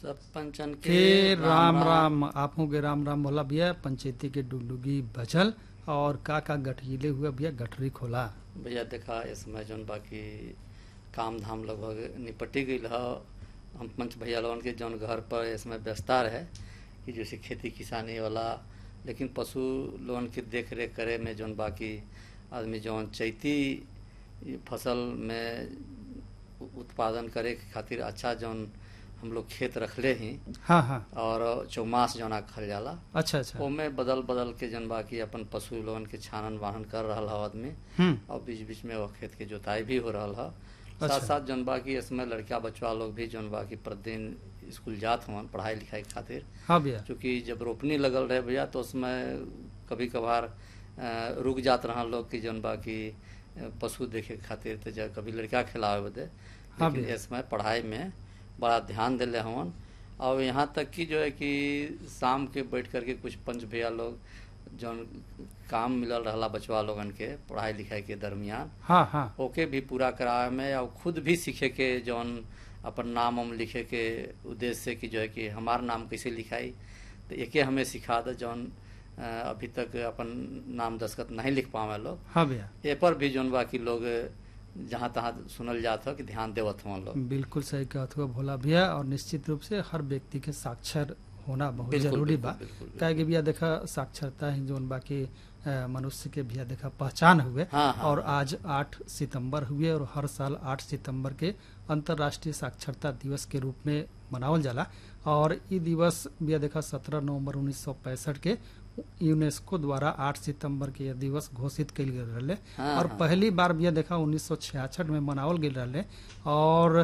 सब पंचन के के राम राम आपो के राम राम बोला भैया पंचायती के डुगडुगी बचल और का का गठिले हुआ भैया गठरी खोला भैया देखा इसमें जौन बाकी काम धाम लगभग निपटी गई ह हम पंच भैया लोगन के जौन घर पर इसमें व्यस्ता रहे कि जैसे खेती किसानी वाला लेकिन पशु लोगन के देख रेख करे में जौन बाकी आदमी जौन चैती फसल में उत्पादन करे के खातिर अच्छा जौन हम लोग खेत रखले ही हाँ हाँ और चौमास जौना खल जाला अच्छा अच्छा ओमे बदल बदल के जन बाकी अपन पशु लोगन के छानन वाहन कर रहा है आदमी हम्म और बीच बीच में वो खेत के जोताई भी हो रहा है अच्छा। साथ साथ जन बाकी इसमें लड़का बच्चा लोग भी जन बाकी प्रतिदिन स्कूल जात हुआ पढ़ाई लिखाई के खातिर हाँ भैया क्योंकि जब रोपनी लगल रहे भैया तो उसमें कभी कभार रुक जात रहा लोग कि जन बाकी अ, पशु देखे के खातिर तो जब कभी लड़का खिलावे बदे हाँ लेकिन भैया। इसमें पढ़ाई में बड़ा ध्यान दिले हवन और यहाँ तक कि जो है कि शाम के बैठ करके कुछ पंच भैया लोग जौन काम मिलल रहला बचवा लोगन के पढ़ाई लिखाई के दरमियान हाँ हाँ ओके भी पूरा करावे में और खुद भी सीखे के जौन अपन नाम हम लिखे के उद्देश्य से कि जो है कि हमार नाम कैसे लिखाई तो एके हमें सिखा दे जौन अ, अभी तक अपन नाम दस्खत नहीं लिख पावे लोग हाँ भैया ए पर भी जौन बाकी लोग जहाँ तहाँ सुनल जात हो कि ध्यान देवत हुआ लोग बिल्कुल सही कहत हुआ भोला भैया और निश्चित रूप से हर व्यक्ति के साक्षर होना बहुत बिल्कुल, जरूरी बिल्कुल, बा बिल्कुल, बिल्कुल। काहे कि भैया देखा साक्षरता ही जोन बाकी अ, मनुष्य के भैया देखा पहचान हुए हाँ, हाँ, और आज 8 सितंबर हुए और हर साल 8 सितंबर के अंतर्राष्ट्रीय साक्षरता दिवस के रूप में मनावल जाला और ई दिवस भैया देखा 17 नवंबर 1965 के यूनेस्को द्वारा 8 सितंबर के यह दिवस घोषित कइल गेल रहले हाँ, और हाँ। पहली बार भैया देखा 1966 में मनावल गेल रहले और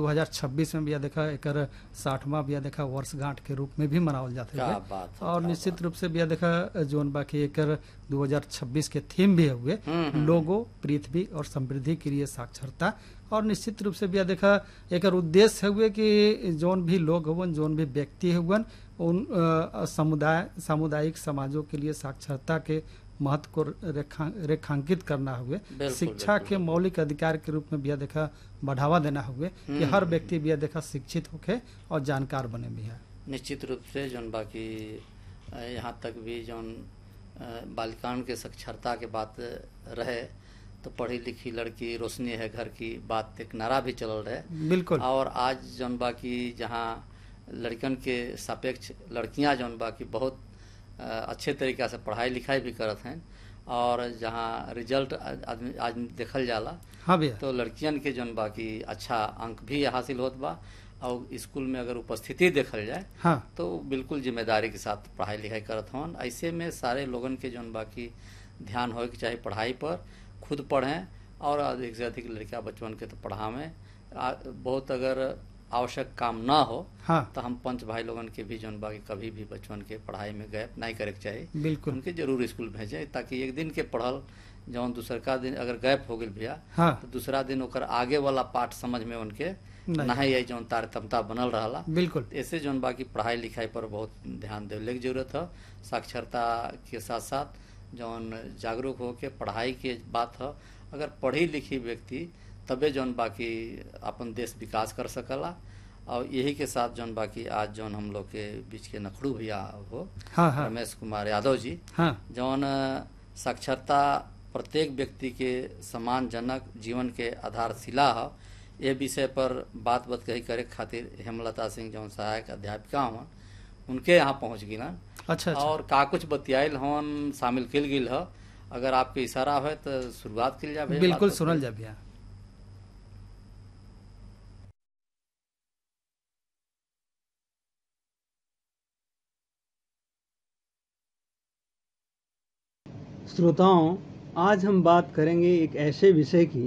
2026 में भैया देखा एकर साठवां भैया देखा वर्षगांठ के रूप में भी मनावल जाते क्या हुए बात है, और क्या निश्चित रूप से भैया देखा जोन बाकी एकर 2026 के थीम भी हुए हम्म, हम्म। लोगो पृथ्वी और समृद्धि के लिए साक्षरता और निश्चित रूप से भैया देखा एकर उद्देश्य हुए कि जोन भी लोग हुवन जोन भी व्यक्ति हुवन उन अ, समुदाय सामुदायिक समाजों के लिए साक्षरता के महत्व को रेखा, रेखांकित करना हुए बिल्कुल, शिक्षा बिल्कुल, के मौलिक अधिकार के रूप में भैया देखा बढ़ावा देना हुए कि हर व्यक्ति भैया देखा शिक्षित होके और जानकार बने भैया निश्चित रूप से जौन बाकी अ, यहाँ तक भी जौन अ, बालिकाओं के साक्षरता के बात रहे तो पढ़ी लिखी लड़की रोशनी है घर की बात एक नारा भी चलल रहे बिल्कुल और आज जौन बाकी जहाँ लड़कन के सापेक्ष लड़कियां जौन बाकी बहुत अ, अच्छे तरीका से पढ़ाई लिखाई भी करत हैं और जहाँ रिजल्ट आदमी आज देखल जाला हाँ भैया तो लड़कियन के जौन बाकी अच्छा अंक भी हासिल होत बा और स्कूल में अगर उपस्थिति देखल जाए हाँ तो बिल्कुल जिम्मेदारी के साथ पढ़ाई लिखाई करत हवन ऐसे में सारे लोगन के जौन बाकी ध्यान होए के चाहे पढ़ाई पर खुद पढ़ें और अधिक से अधिक लड़का बचपन के तो पढ़ावें आ- बहुत अगर आवश्यक काम ना हो हाँ तो हम पंच भाई लोगन के भी जौन बाकी कभी भी बचपन के पढ़ाई में गैप नहीं करे के चाहिए बिल्कुल उनके जरूर स्कूल भेजें ताकि एक दिन के पढ़ल जौन दूसरका दिन अगर गैप हो गई भैया हाँ तो दूसरा दिन ओकर आगे वाला पाठ समझ में उनके नहीं। नहीं आई जौन तारतमता बनल रहला बिल्कुल ऐसे जौन बाकी पढ़ाई लिखाई पर बहुत ध्यान देने की जरूरत है साक्षरता के साथ साथ जौन जागरूक हो के पढ़ाई के बात है अगर पढ़ी लिखी व्यक्ति तबे जौन बाकी अपन देश विकास कर सकला और यही के साथ जौन बाकी आज जौन हम लोग के बीच के नखड़ू भैया हो हाँ हाँ रमेश कुमार यादव जी हाँ जौन साक्षरता प्रत्येक व्यक्ति के सम्मानजनक जीवन के आधारशिला है ये विषय पर बात बात कही करे खातिर हेमलता सिंह जौन सहायक अध्यापिका हवन उनके यहाँ पहुँच गिलन अच्छा अच्छा और का कुछ बतियाइल हवन शामिल किल गिल ह अगर आपके इशारा है तो शुरुआत किल जाए बिल्कुल सुनल जा भैया श्रोताओं आज हम बात करेंगे एक ऐसे विषय की